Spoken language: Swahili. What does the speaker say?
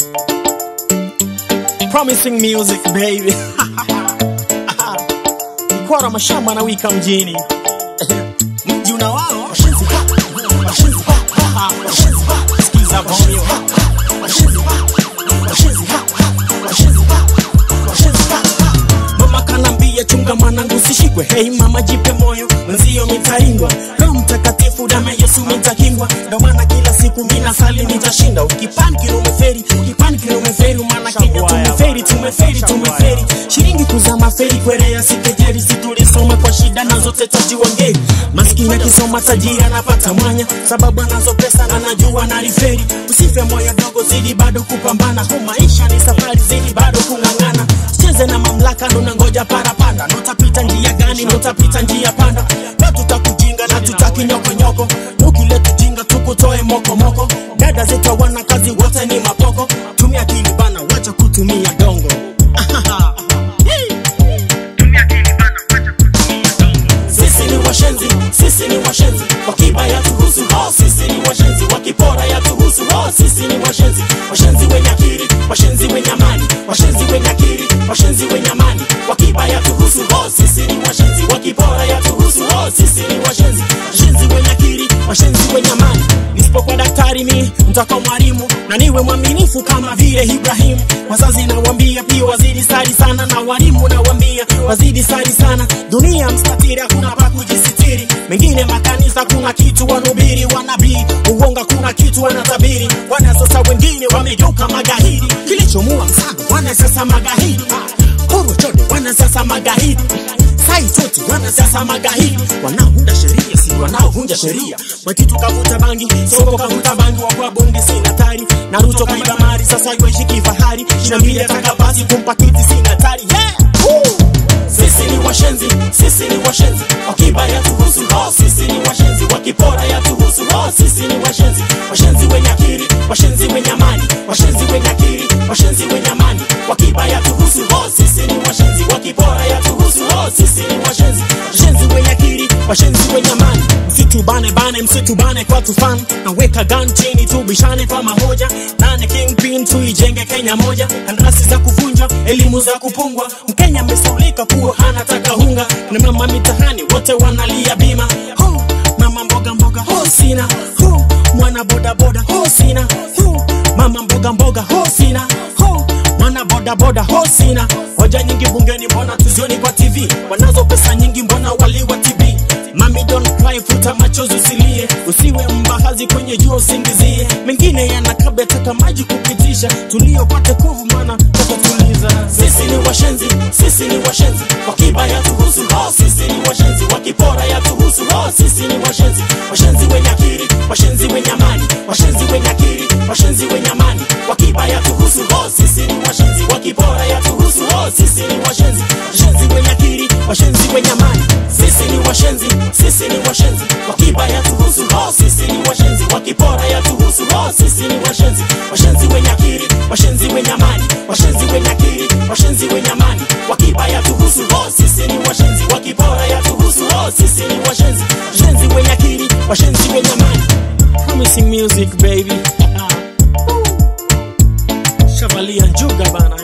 Promising music baby. Nikwara mashamba na wika mjini. Mji una wao. Washenzi ha. Washenzi ha. ha. Washenzi ha. Sikiza vomio. Washenzi ha. Washenzi ha. Washenzi ha. Washenzi ha. Mama kanambia chunga mwanangu usishikwe. Hey mama jipe moyo, mwenzio mitaingwa. Roho Mtakatifu damu ya Yesu mitakingwa. Ndio maana kila siku mina sali nitashinda. Ukipan kilomeferi, ukipan kilomeferi, maana Kenya tumeferi, tumeferi, tumeferi. Shilingi kuzama feri kwerea sikejeri, si tulisoma kwa shida na zote tajiwangeri. Maskini akisoma tajiri anapata mwanya, sababu anazo pesa na najua na riferi. Usife moyo dogo, zidi bado kupambana. Hu maisha ni safari, zidi bado kung'ang'ana. Cheze na mamlaka, ndo nangoja parapanda. Notapita njia gani? Notapita njia panda. Na tutakujinga na tutaki nyokonyoko. Ukileta jinga tukutoe mokomoko. Dada zetu wana kazi, wote ni mapoko. Tumia akili bana, wacha kutumia dongo. Sisi ni washenzi, sisi ni washenzi, wakiba ya tuhusu ho, sisi ni washenzi, wakipora ya tuhusu ho, sisi ni washenzi, washenzi wenye akili, washenzi wenye amani, washenzi wenye akili, washenzi wenye amani, wakiba ya tuhusu ho, sisi ni washenzi, wakipora ya tuhusu ho, sisi ni washenzi, washenzi wenye akili, washenzi wenye amani. Nisipokuwa daktari mi mtakuwa mwalimu na niwe mwaminifu kama vile Ibrahimu. Wazazi nawambia pia wazidi sali sana, na walimu nawambia wazidi sali sana. Dunia mstatiri, hakuna pa kujisitiri. Mengine makanisa kuna kitu wanubiri, wanabii uonga, kuna kitu wanatabiri. Wana sasa wengine wamegeuka magaidi, kilichomua msaga wana sasa magaidi. Koro chode wana sasa magaidi sai toti wana sasa magaidi wanaounda sheria si wanaovunja sheria mwekitu kavuta bangi soko kavuta bangi wakwa bonge sina tari naruto kaiba mari sasa yuaishi kifahari shina mbili ataka basi kumpa kiti sina tari yeah! Woo! sisi ni washenzi sisi ni washenzi wakiba ya tuhusu ho sisi ni washenzi wakipora ya tuhusu ho sisi ni washenzi washenzi wenye akili washenzi wenye amani washenzi wenye akili washenzi wenye amani wakiba ya tuhusu ho sisi ni washenzi wakipora ya tuhusu ho sisi ni washenzi washenzi wenye akili washenzi wenye amani msitu bane bane msitu bane kwa tufan naweka gun chini tubishane kwa mahoja nane kingpin tuijenge kenya moja kandarasi za kuvunja elimu za kupungwa mkenya amesaulika kuwa anataka hunga na mama mitahani wote wanalia bima ho mama mboga mboga ho sina ho mwana boda boda ho sina ho mama mboga mboga ho sina ho mwana boda boda ho sina hoja nyingi bungeni mbona tuzioni kwa tv wanazo pesa nyingi mbona waliwa tv Mami don't cry, futa machozi usilie, usiwe mbahazi kwenye jua usingizie. Mengine yanakabla taka maji kupitisha, tuliopate kovu mana tutatuliza. Sisi ni washenzi, sisi ni washenzi, wakiba ya tuhusu ho, sisi ni washenzi, wakipora ya tuhusu ho, sisi ni washenzi, washenzi wenye akili, washenzi wenye amani, washenzi wenye akili, washenzi wenye amani, wakiba ya tuhusu ho, sisi ni washenzi, wakipora ya tuhusu ho, sisi ni washenzi, washenzi wenye akili, washenzi wenye amani, sisi ni washenzi, sisi ni washenzi, wakiba ya tuhusu ho, sisi ni washenzi, wakipora ya tuhusu ho, sisi ni washenzi, washenzi wenye akili, washenzi wenye amani, washenzi wenye akili, washenzi wenye amani, wakiba ya tuhusu ho, sisi ni washenzi, wakipora ya tuhusu ho, sisi ni washenzi, washenzi wenye akili, washenzi wenye amani. Promising music baby. Shavalia njuga bana.